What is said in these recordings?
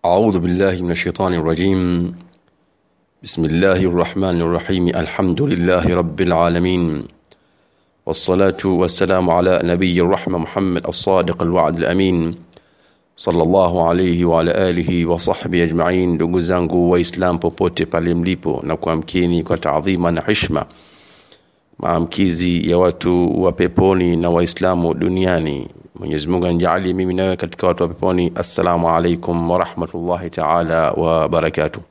أعوذ بالله من الشيطان الرجيم بسم الله الرحمن الرحيم الحمد لله رب العالمين والصلاة والسلام على نبي الرحمة محمد الصادق الوعد الأمين صلى الله عليه وعلى آله وصحبه أجمعين ndugu zangu waislamu popote pale mlipo na kuamkini kwa taadhima na heshima maamkizi ya watu wa peponi na waislamu duniani Mwenyezi Mungu anijalie mimi nawe katika watu wa peponi assalamu alaikum wa rahmatullahi ta'ala wa barakatuh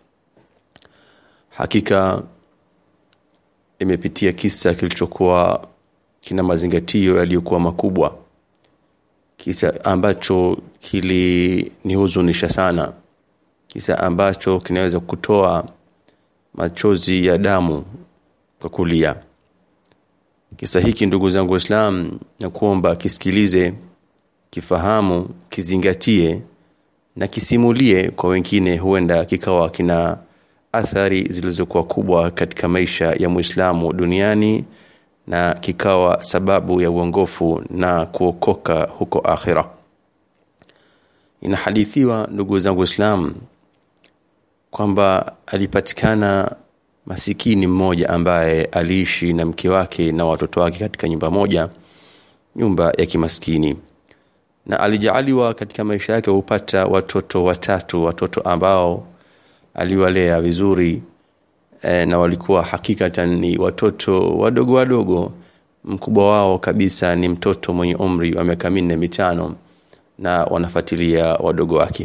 hakika imepitia kisa kilichokuwa kina mazingatio yaliyokuwa makubwa kisa ambacho kilinihuzunisha sana kisa ambacho kinaweza kutoa machozi ya damu kwa kulia kisa hiki ndugu zangu waislamu na kuomba kisikilize kifahamu kizingatie na kisimulie kwa wengine huenda kikawa kina athari zilizokuwa kubwa katika maisha ya Muislamu duniani na kikawa sababu ya uongofu na kuokoka huko akhira inahadithiwa ndugu zangu Waislamu kwamba alipatikana masikini mmoja ambaye aliishi na mke wake na watoto wake katika nyumba moja nyumba ya kimaskini na alijaaliwa katika maisha yake kupata watoto watatu watoto ambao aliwalea vizuri e, na walikuwa hakikatan ni watoto wadogo wadogo mkubwa wao kabisa ni mtoto mwenye umri wa miaka minne mitano na wanafuatilia wadogo wake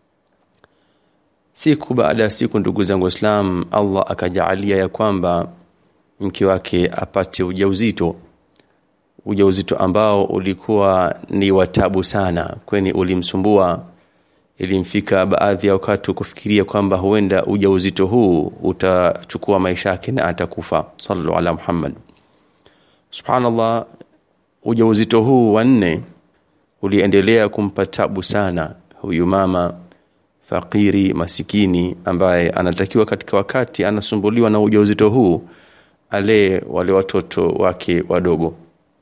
siku baada ya siku ndugu zangu Islam Allah akajaalia ya kwamba mke wake apate ujauzito ujauzito ambao ulikuwa ni watabu sana kweni ulimsumbua ilimfika baadhi ya wakati kufikiria kwamba huenda ujauzito huu utachukua maisha yake na atakufa sallallahu ala Muhammad subhanallah ujauzito huu wa nne uliendelea kumpa tabu sana huyu mama fakiri masikini ambaye anatakiwa katika wakati anasumbuliwa na ujauzito huu ale wale watoto wake wadogo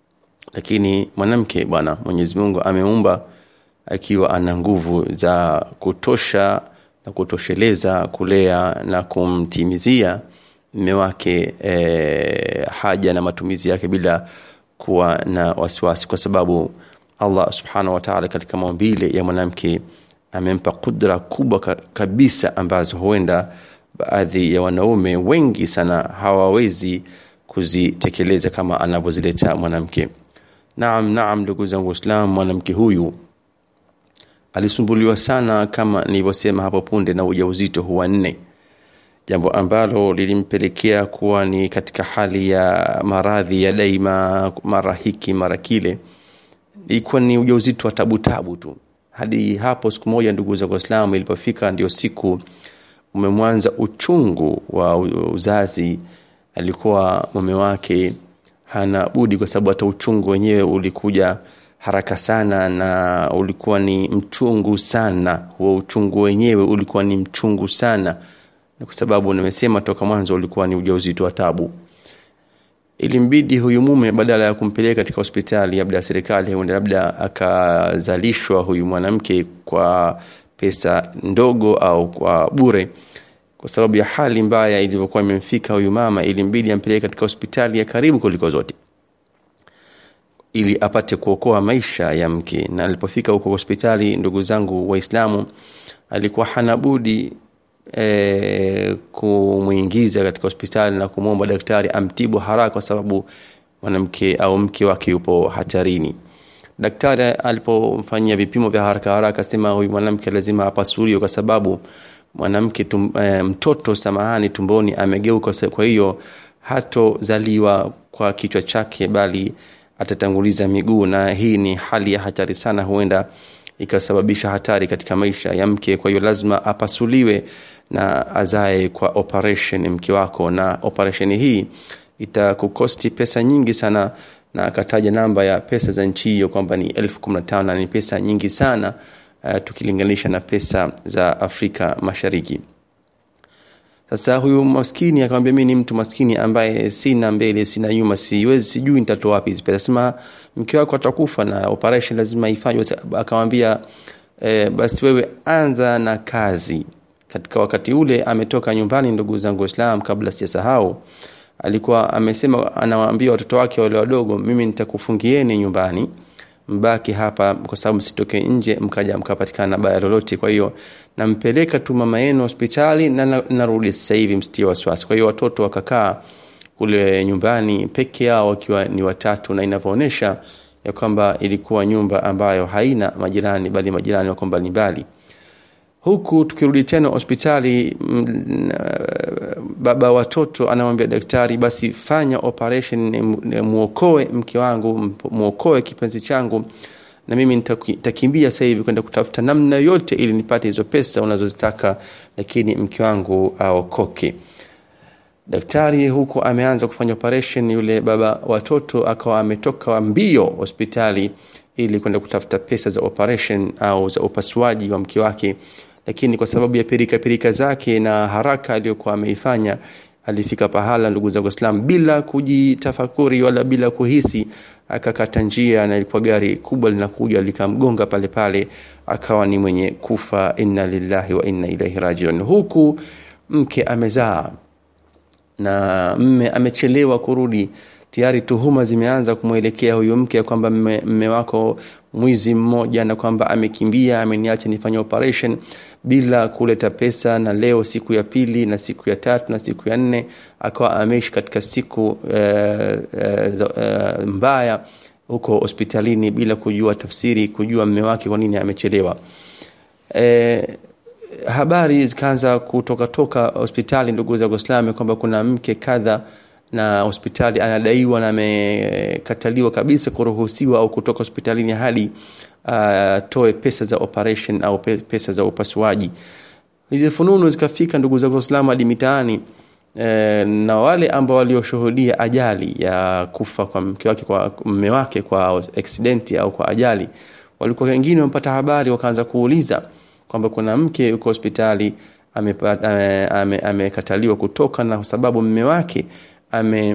lakini mwanamke bwana Mwenyezi Mungu ameumba akiwa ana nguvu za kutosha na kutosheleza kulea na kumtimizia mume wake e, haja na matumizi yake bila kuwa na wasiwasi kwa sababu Allah subhanahu wa ta'ala katika maumbile ya mwanamke amempa kudra kubwa kabisa ambazo huenda baadhi ya wanaume wengi sana hawawezi kuzitekeleza kama anavyozileta mwanamke naam naam ndugu zangu waislamu mwanamke huyu alisumbuliwa sana kama nilivyosema hapo punde na ujauzito huwa nne jambo ambalo lilimpelekea kuwa ni katika hali ya maradhi ya daima mara hiki mara kile ilikuwa ni ujauzito wa tabu tabu tu hadi hapo siku moja ndugu za Waislamu ilipofika ndio siku umemwanza uchungu wa uzazi alikuwa mume wake hana budi kwa sababu hata uchungu wenyewe ulikuja haraka sana na ulikuwa ni mchungu sana huo uchungu wenyewe ulikuwa ni mchungu sana kwa sababu nimesema toka mwanzo ulikuwa ni ujauzito wa tabu ilimbidi huyu mume badala ya kumpeleka katika hospitali labda ya serikali huenda labda akazalishwa huyu mwanamke kwa pesa ndogo au kwa bure kwa sababu ya hali mbaya ilivyokuwa imemfika huyu mama ilimbidi ampeleke katika hospitali ya karibu kuliko zote ili apate kuokoa maisha ya mke na alipofika huko hospitali ndugu zangu waislamu alikuwa hana budi e, kumuingiza katika hospitali na kumwomba daktari amtibu haraka kwa sababu mwanamke au mke wake yupo hatarini daktari alipomfanyia vipimo vya haraka haraka sema huyu mwanamke lazima apasuliwe kwa sababu mwanamke tum, e, mtoto samahani tumboni amegeuka kwa hiyo hatozaliwa kwa kichwa chake bali atatanguliza miguu na hii ni hali ya hatari sana huenda ikasababisha hatari katika maisha ya mke kwa hiyo lazima apasuliwe na azae kwa operation mke wako na operation hii itakukosti pesa nyingi sana na akataja namba ya pesa za nchi hiyo kwamba ni elfu kumi na tano na ni pesa nyingi sana uh, tukilinganisha na pesa za Afrika Mashariki sasa huyu maskini akamwambia mimi ni mtu maskini ambaye sina mbele sina nyuma siwezi sijui nitatoa wapi hizi pesa sema mke wako atakufa na operation lazima ifanywe akamwambia e, basi wewe anza na kazi katika wakati ule ametoka nyumbani ndugu zangu Islam kabla sijasahau alikuwa amesema anawaambia watoto wake wale wadogo mimi nitakufungieni nyumbani mbaki hapa kwa sababu sitoke nje mkaja mkapatikana baya lolote kwa hiyo nampeleka tu mama yenu hospitali na narudi sasa hivi msitie wasiwasi kwa hiyo watoto wakakaa kule nyumbani peke yao wakiwa ni watatu na inavyoonyesha ya kwamba ilikuwa nyumba ambayo haina majirani bali majirani wako mbalimbali huku tukirudi tena hospitali baba watoto anamwambia daktari basi fanya operation muokoe mke wangu muokoe kipenzi changu na mimi nitakimbia sasa hivi kwenda kutafuta namna yote ili nipate hizo pesa unazozitaka lakini mke wangu aokoke daktari huku ameanza kufanya operation yule baba watoto akawa ametoka mbio hospitali ili kwenda kutafuta pesa za operation au za upasuaji wa mke wake lakini kwa sababu ya pirika pirika zake na haraka aliyokuwa ameifanya alifika pahala ndugu zangu Islam bila kujitafakuri wala bila kuhisi akakata njia na ilikuwa gari kubwa linakuja likamgonga pale pale akawa ni mwenye kufa inna lillahi wa inna ilaihi rajiun huku mke amezaa na mme amechelewa kurudi tayari tuhuma zimeanza kumwelekea huyo mke kwamba mme, mme wako mwizi mmoja na kwamba amekimbia ameniacha nifanye operation bila kuleta pesa na leo siku ya pili na siku ya tatu na siku ya nne akawa ameishi katika siku uh, uh, uh, mbaya huko hospitalini bila kujua tafsiri kujua mme wake kwa nini amechelewa e, habari zikaanza kutoka toka hospitali ndugu za Uislamu kwamba kuna mke kadha na hospitali anadaiwa na amekataliwa kabisa kuruhusiwa au kutoka hospitalini hadi atoe uh, pesa za operation au pesa za upasuaji hizi fununu zikafika ndugu zangu waislamu hadi mitaani e, na wale ambao walioshuhudia ajali ya kufa kwa mke wake kwa mume wake kwa accident au kwa ajali walikuwa wengine wamepata habari wakaanza kuuliza kwamba kuna mke yuko hospitali amekataliwa ame, ame, ame kutoka na sababu mume wake ame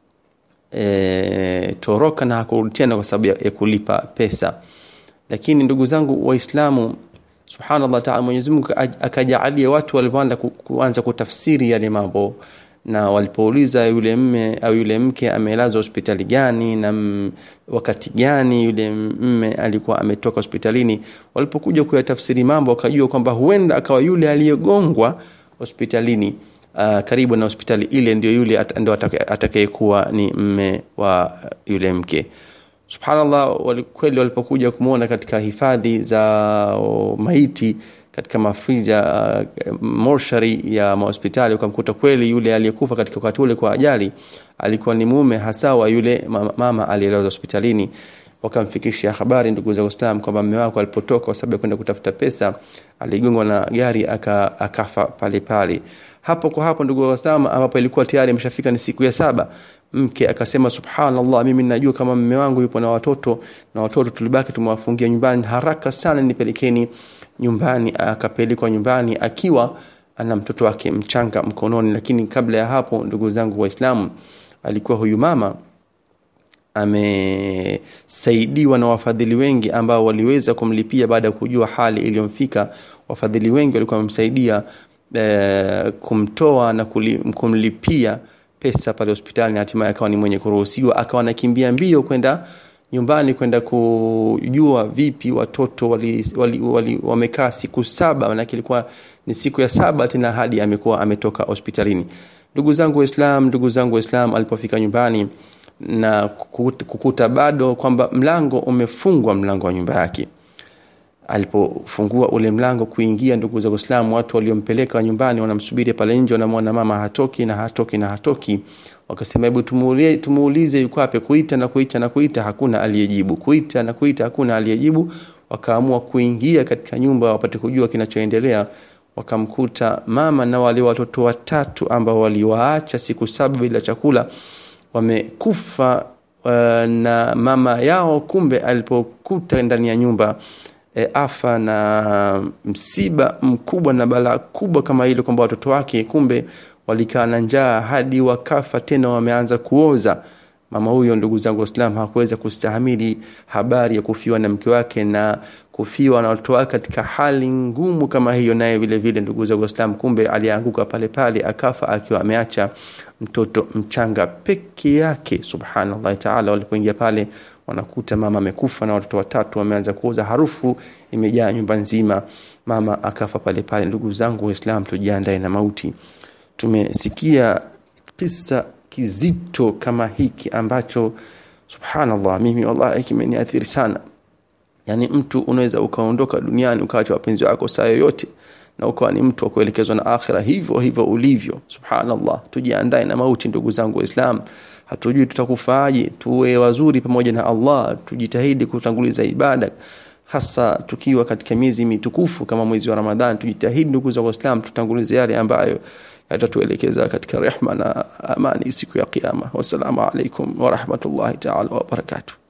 e, toroka na hakurudi tena kwa sababu ya, ya kulipa pesa lakini ndugu zangu waislamu subhanallah taala Mwenyezi Mungu akajaalia watu walivyoanza kuanza kutafsiri yale mambo na walipouliza yule mme au yule mke amelazwa hospitali gani na m, wakati gani yule mme alikuwa ametoka hospitalini walipokuja kuyatafsiri mambo wakajua kwamba huenda akawa yule aliyegongwa hospitalini uh, karibu na hospitali ile ndio yule at, ndio atakayekuwa ni mme wa yule mke subhanallah wali, kweli walipokuja kumwona katika hifadhi za o, maiti katika mafrija uh, morshari ya mahospitali ukamkuta kweli yule aliyekufa katika wakati ule kwa ajali alikuwa ni mume hasa wa yule mama, mama aliyelazwa hospitalini wakamfikishia habari ndugu za Uislamu kwamba mume wako alipotoka kwa sababu ya kwenda kutafuta pesa aligongwa na gari aka, akafa pale pale hapo kwa hapo ndugu wa Uislamu ambapo ilikuwa tayari imeshafika ni siku ya saba mke akasema subhanallah mimi najua kama mume wangu yupo na watoto na watoto tulibaki tumewafungia nyumbani haraka sana nipelekeni nyumbani akapelekwa nyumbani akiwa ana mtoto wake mchanga mkononi lakini kabla ya hapo ndugu zangu waislamu alikuwa huyu mama amesaidiwa na wafadhili wengi ambao waliweza kumlipia baada ya kujua hali iliyomfika wafadhili wengi walikuwa wamemsaidia e, kumtoa na kuli, kumlipia pesa pale hospitali na hatimaye akawa ni mwenye kuruhusiwa akawa anakimbia mbio kwenda nyumbani kwenda kujua vipi watoto wali, wali, wali, wamekaa siku saba manake ilikuwa ni siku ya saba tena hadi amekuwa ametoka hospitalini ndugu zangu waislam ndugu zangu waislam alipofika nyumbani na kukuta bado kwamba mlango umefungwa mlango wa nyumba yake alipofungua ule mlango kuingia ndugu za Uislamu watu waliompeleka nyumbani wanamsubiri pale nje wanamwona mama hatoki na hatoki na hatoki wakasema hebu tumuulize tumuulize yuko wapi kuita na kuita na kuita hakuna aliyejibu kuita na kuita hakuna aliyejibu wakaamua kuingia katika nyumba wapate kujua kinachoendelea wakamkuta mama na wale watoto watatu ambao waliwaacha siku saba bila chakula wamekufa uh, na mama yao kumbe alipokuta ndani ya nyumba e, afa na msiba mkubwa na balaa kubwa kama hilo kwamba watoto wake kumbe walikaa na njaa hadi wakafa tena wameanza kuoza mama huyo ndugu zangu waislam hakuweza kustahamili habari ya kufiwa na mke wake na kufiwa na watoto wake katika hali ngumu kama hiyo naye vile vile ndugu zangu Waislamu kumbe alianguka pale pale akafa akiwa ameacha mtoto mchanga peke yake subhanallah taala walipoingia pale wanakuta mama amekufa na watoto watatu wameanza kuoza harufu imejaa nyumba nzima mama akafa pale pale ndugu zangu Waislamu tujiandae na mauti tumesikia kisa kizito kama hiki ambacho subhanallah mimi wallahi kimeniathiri sana yani mtu unaweza ukaondoka duniani ukaacha wapenzi wako saa yoyote na ukawa ni mtu wa kuelekezwa na akhira hivyo hivyo ulivyo subhanallah tujiandae na mauti ndugu zangu waislam hatujui tutakufaje tuwe wazuri pamoja na Allah tujitahidi kutanguliza ibada hasa tukiwa katika miezi mitukufu kama mwezi wa Ramadhan tujitahidi ndugu zangu waislam tutangulize yale ambayo yatatuelekeza katika rehma na amani siku ya kiyama wassalamu alaikum wa rahmatullahi ta'ala wa barakatuh